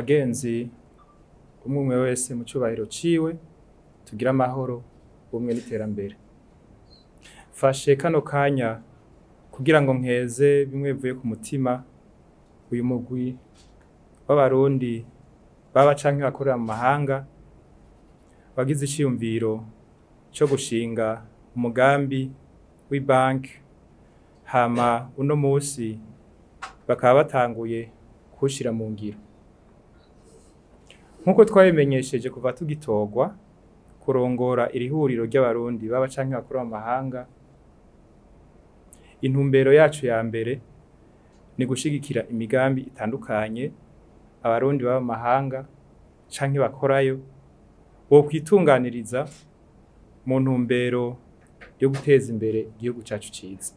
bagenzi umwe umwe wese mu cubahiro ciwe tugire amahoro ubumwe n'iterambere fashe kano kanya kugira ngo nkeze bimwe bivuye ku mutima uyu mugwi w'abarundi baba canke bakorera mu mahanga wagize iciyumviro co gushinga umugambi w'ibanki hama uno musi bakaba batanguye kuwushira mu ngiro nk'uko twabimenyesheje kuva tugitorwa kurongora iri huriro ry'abarundi baba canke bakorera mu mahanga intumbero yacu ya mbere ni gushigikira imigambi itandukanye abarundi baba mu mahanga canke bakorayo bokwitunganiriza mu ntumbero yo guteza imbere igihugu cacu ciza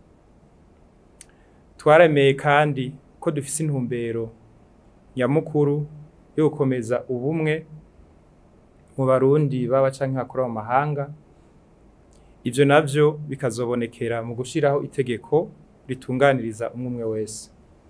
twaremeye kandi ko dufise intumbero nyamukuru yo gukomeza ubumwe mu barundi baba canke bakorera mu mahanga ivyo navyo bikazobonekera mu gushiraho itegeko ritunganiriza umwe umwe wese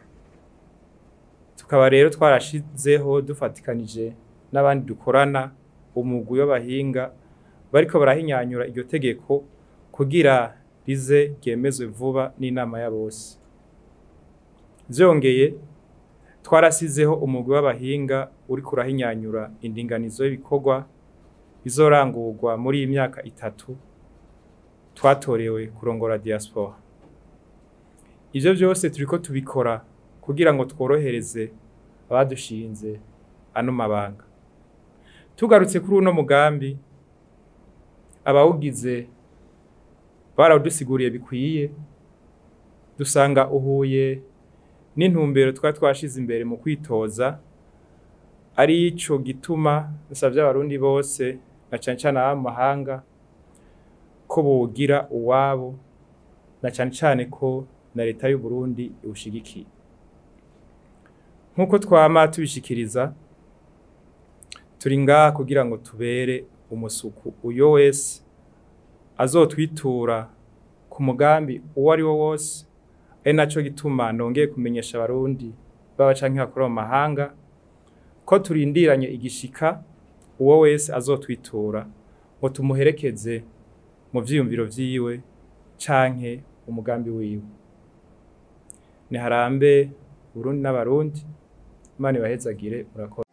tukaba rero twarashizeho dufatikanije n'abandi dukorana umugwi w'abahinga bariko barahinyanyura iryo tegeko kugira rize ryemezwe vuba n'inama ya bose vyongeye twarasizeho umugwi w'abahinga uriko urahinyanyura indinganizo y'ibikorwa bizorangurwa muri iyi myaka itatu twatorewe kurongora diaspora ivyo vyose turiko tubikora kugira ngo tworohereze abadushinze ano mabanga tugarutse kuri uno mugambi abawugize barawudusiguriye bikwiye dusanga uhuye n'intumbero twari twashize imbere mu kwitoza ari ico gituma dusavye abarundi bose na cane cane aba mu mahanga ko bogira uwabo na cane cane ko na leta y'u Burundi iwushigikiye nk'uko twama tubishikiriza turi ngaha kugira ngo tubere umusuku uyo wese azotwitura ku mugambi uwo ari wo wose ari naco gituma nongeye kumenyesha abarundi baba canke bakorera mu mahanga ko turindiranye igishika uwo wese azotwitura ngo tumuherekeze mu vyiyumviro vyiwe canke umugambi wiwe niharambe Burundi n'abarundi Imana ibahezagire murakoze